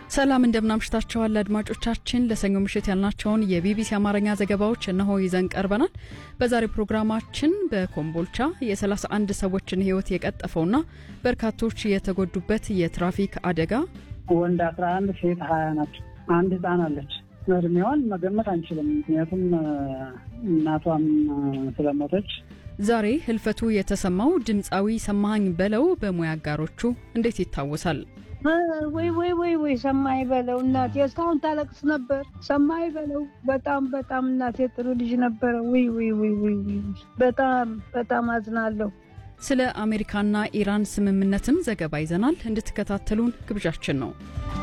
ሰላም እንደምናምሽታችኋል አድማጮቻችን። ለሰኞ ምሽት ያልናቸውን የቢቢሲ አማርኛ ዘገባዎች እነሆ ይዘን ቀርበናል። በዛሬው ፕሮግራማችን በኮምቦልቻ የ31 ሰዎችን ሕይወት የቀጠፈውና በርካቶች የተጎዱበት የትራፊክ አደጋ፣ ወንድ 11 ሴት 20 ናቸው። አንድ ህፃን አለች። እድሜዋን መገመት አንችልም፣ ምክንያቱም እናቷም ስለሞተች። ዛሬ ህልፈቱ የተሰማው ድምፃዊ ሰማኸኝ በለው በሙያ አጋሮቹ እንዴት ይታወሳል? ወይ ወይ ወይ ወይ ሰማይ በለው እናቴ እስካሁን ታለቅስ ነበር። ሰማይ በለው በጣም በጣም እናቴ ጥሩ ልጅ ነበረ። ወይ ወይ ወይ ወይ በጣም በጣም አዝናለሁ። ስለ አሜሪካና ኢራን ስምምነትም ዘገባ ይዘናል። እንድትከታተሉን ግብዣችን ነው።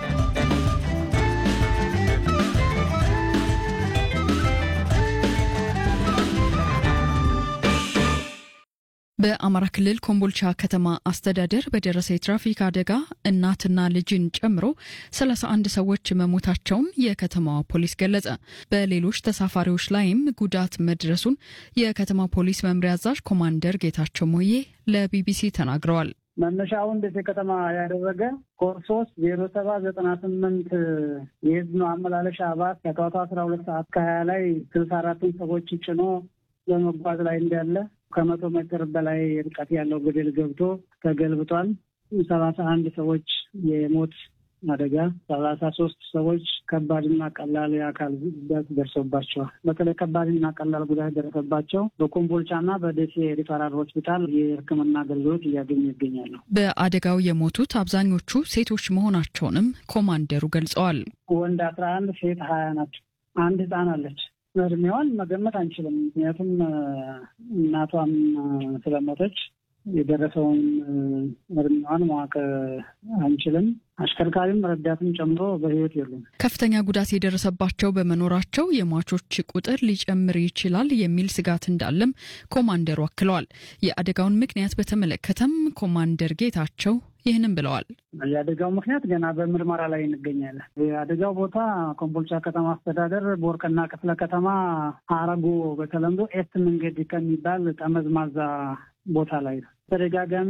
በአማራ ክልል ኮምቦልቻ ከተማ አስተዳደር በደረሰ የትራፊክ አደጋ እናትና ልጅን ጨምሮ 31 ሰዎች መሞታቸውን የከተማዋ ፖሊስ ገለጸ። በሌሎች ተሳፋሪዎች ላይም ጉዳት መድረሱን የከተማ ፖሊስ መምሪያ አዛዥ ኮማንደር ጌታቸው ሞዬ ለቢቢሲ ተናግረዋል። መነሻውን ደሴ ከተማ ያደረገ ኮድ ሶስት ዜሮ ሰባ ዘጠና ስምንት የህዝብ ማመላለሻ ባስ ከጠዋቱ አስራ ሁለት ሰዓት ከሀያ ላይ ስልሳ አራቱን ሰዎች ጭኖ በመጓዝ ላይ እንዳለ ከመቶ ሜትር በላይ ርቀት ያለው ገደል ገብቶ ተገልብጧል። ሰላሳ አንድ ሰዎች የሞት አደጋ፣ ሰላሳ ሶስት ሰዎች ከባድና ቀላል የአካል ጉዳት ደርሶባቸዋል። በተለይ ከባድና ቀላል ጉዳት ደረሰባቸው በኮምቦልቻና በደሴ ሪፈራል ሆስፒታል የሕክምና አገልግሎት እያገኙ ይገኛሉ። በአደጋው የሞቱት አብዛኞቹ ሴቶች መሆናቸውንም ኮማንደሩ ገልጸዋል። ወንድ አስራ አንድ ሴት ሀያ ናቸው። አንድ ህፃን አለች። እድሜዋን መገመት አንችልም፣ ምክንያቱም እናቷም ስለሞተች የደረሰውን እድሜዋን ማወቅ አንችልም። አሽከርካሪም ረዳትም ጨምሮ በህይወት የሉም። ከፍተኛ ጉዳት የደረሰባቸው በመኖራቸው የሟቾች ቁጥር ሊጨምር ይችላል የሚል ስጋት እንዳለም ኮማንደሩ አክለዋል። የአደጋውን ምክንያት በተመለከተም ኮማንደር ጌታቸው ይህንም ብለዋል። የአደጋው ምክንያት ገና በምርመራ ላይ እንገኛለን። የአደጋው ቦታ ኮምቦልቻ ከተማ አስተዳደር ቦርቅና ክፍለ ከተማ አረጎ በተለምዶ ኤስት መንገድ ከሚባል ጠመዝማዛ ቦታ ላይ ነው። ተደጋጋሚ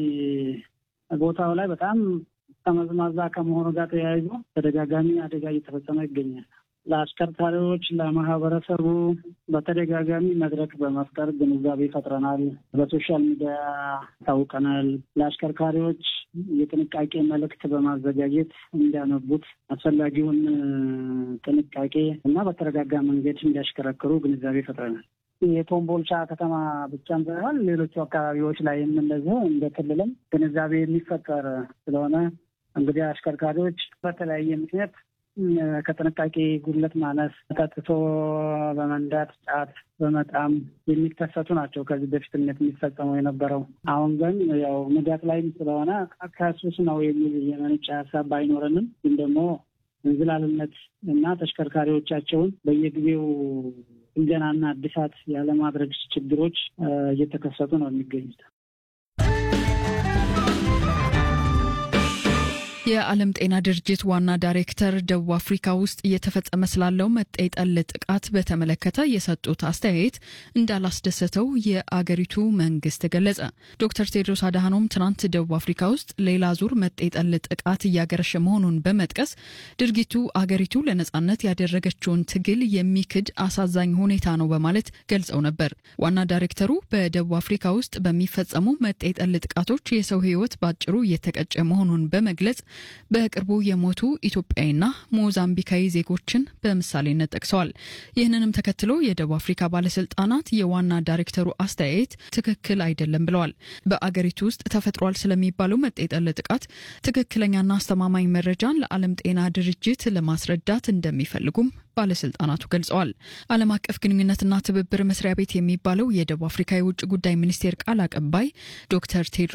ቦታው ላይ በጣም ጠመዝማዛ ከመሆኑ ጋር ተያይዞ ተደጋጋሚ አደጋ እየተፈጸመ ይገኛል። ለአሽከርካሪዎች፣ ለማህበረሰቡ በተደጋጋሚ መድረክ በመፍጠር ግንዛቤ ፈጥረናል። በሶሻል ሚዲያ ታውቀናል። ለአሽከርካሪዎች የጥንቃቄ መልእክት በማዘጋጀት እንዲያነቡት አስፈላጊውን ጥንቃቄ እና በተረጋጋ መንገድ እንዲያሽከረክሩ ግንዛቤ ፈጥረናል። የኮምቦልቻ ከተማ ብቻም ሳይሆን ሌሎቹ አካባቢዎች ላይም እንደዚሁ እንደ ክልልም ግንዛቤ የሚፈጠር ስለሆነ እንግዲህ አሽከርካሪዎች በተለያየ ምክንያት ከጥንቃቄ ጉድለት ማነስ፣ ጠጥቶ በመንዳት ጫት በመጣም የሚከሰቱ ናቸው። ከዚህ በፊትነት የሚፈጸመው የነበረው አሁን ግን ያው ንጋት ላይም ስለሆነ ከሱስ ነው የሚል የመነጨ ሀሳብ ባይኖረንም ግን ደግሞ እንዝላልነት እና ተሽከርካሪዎቻቸውን በየጊዜው ጥገናና እድሳት ያለማድረግ ችግሮች እየተከሰቱ ነው የሚገኙት። የዓለም ጤና ድርጅት ዋና ዳይሬክተር ደቡብ አፍሪካ ውስጥ እየተፈጸመ ስላለው መጤ ጠል ጥቃት በተመለከተ የሰጡት አስተያየት እንዳላስደሰተው የአገሪቱ መንግስት ገለጸ። ዶክተር ቴድሮስ አድሃኖም ትናንት ደቡብ አፍሪካ ውስጥ ሌላ ዙር መጤ ጠል ጥቃት እያገረሸ መሆኑን በመጥቀስ ድርጊቱ አገሪቱ ለነጻነት ያደረገችውን ትግል የሚክድ አሳዛኝ ሁኔታ ነው በማለት ገልጸው ነበር። ዋና ዳይሬክተሩ በደቡብ አፍሪካ ውስጥ በሚፈጸሙ መጤ ጠል ጥቃቶች የሰው ሕይወት ባጭሩ እየተቀጨ መሆኑን በመግለጽ በቅርቡ የሞቱ ኢትዮጵያዊና ሞዛምቢካዊ ዜጎችን በምሳሌነት ጠቅሰዋል። ይህንንም ተከትሎ የደቡብ አፍሪካ ባለስልጣናት የዋና ዳይሬክተሩ አስተያየት ትክክል አይደለም ብለዋል። በአገሪቱ ውስጥ ተፈጥሯል ስለሚባለው መጤ ጠል ጥቃት ትክክለኛና አስተማማኝ መረጃን ለዓለም ጤና ድርጅት ለማስረዳት እንደሚፈልጉም ባለስልጣናቱ ገልጸዋል። ዓለም አቀፍ ግንኙነትና ትብብር መስሪያ ቤት የሚባለው የደቡብ አፍሪካ የውጭ ጉዳይ ሚኒስቴር ቃል አቀባይ ዶክተር ቴድሮስ